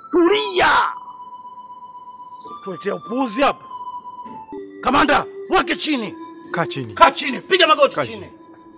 Tulia, tuletea upuuzi hapa. Kamanda, mwake chini, Kaa chini. kaa chini, piga magoti Kaa chini.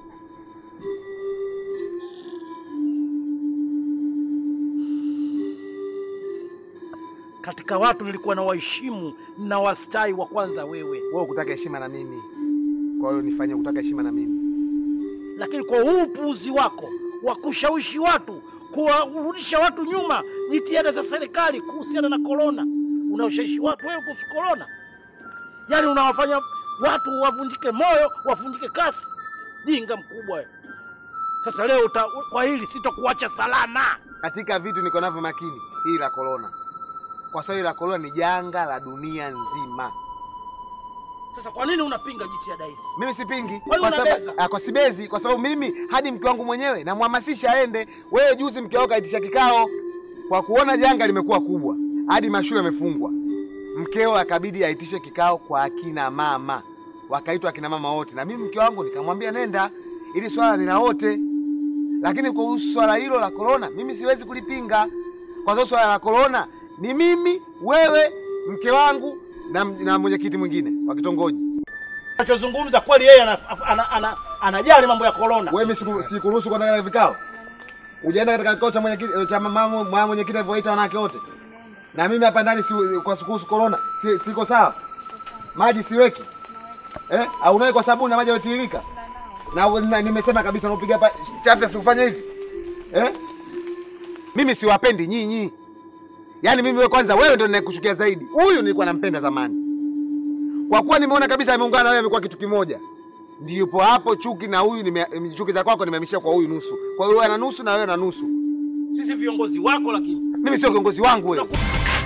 Katika watu nilikuwa na waheshimu na wastai wa kwanza wewe, Wewe kutaka heshima na mimi, kwa hiyo nifanye kutaka heshima na mimi. lakini kwa huu upuuzi wako wa kushawishi watu, kuwarudisha watu nyuma, jitihada za serikali kuhusiana na korona, unaoshawishi watu wewe kuhusu korona, yaani unawafanya watu wavunjike moyo, wavunjike kasi. Jinga mkubwa wewe. Sasa leo uta, kwa hili sitokuacha salama. Katika vitu niko navyo makini, hii la korona, kwa sababu hili la korona ni janga la dunia nzima. Sasa kwa nini unapinga jitihada hizi? Mimi sipingi Kwani kwa unabeza? sababu ah, kwa sibezi, kwa sababu mimi hadi mke wangu mwenyewe namhamasisha aende. Wewe juzi mke wako kaitisha kikao kwa kuona janga limekuwa kubwa, hadi mashule yamefungwa, mkeo akabidi aitishe kikao kwa akina mama, wakaitwa akina mama wote, na mimi mke wangu nikamwambia nenda, ili swala ni la wote. Lakini kuhusu swala hilo la korona, mimi siwezi kulipinga, kwa sababu swala la korona ni mimi, wewe, mke wangu na, na mwenyekiti mwingine wa kitongoji. Anachozungumza kweli, yeye ana- ana- ana- anajali mambo ya korona. Wewe mimi siku- sikuruhusu kwenda katika vikao. Ujaenda katika kikao cha mwenyekiti cha mama mama mwenyekiti alivyoita wanawake wote. Na mimi hapa ndani si kwa kuhusu corona, si, siko sawa. Maji siweki. Eh? Au unawe kwa sabuni na maji yanatiririka. Na, na nimesema kabisa unapiga hapa chafya sikufanya hivi. Eh? Mimi siwapendi nyinyi. Yaani mimi wewe kwanza wewe ndio ninayekuchukia zaidi. Huyu nilikuwa nampenda zamani. Kwa kuwa nimeona kabisa ameungana na wewe amekuwa kitu kimoja. Ndipo hapo chuki na huyu nime, chuki za kwako nimehamishia kwa huyu nusu. Kwa hiyo wewe ana nusu na wewe na nusu. Sisi viongozi wako, lakini Mimi sio kiongozi wangu wewe. Tunaku-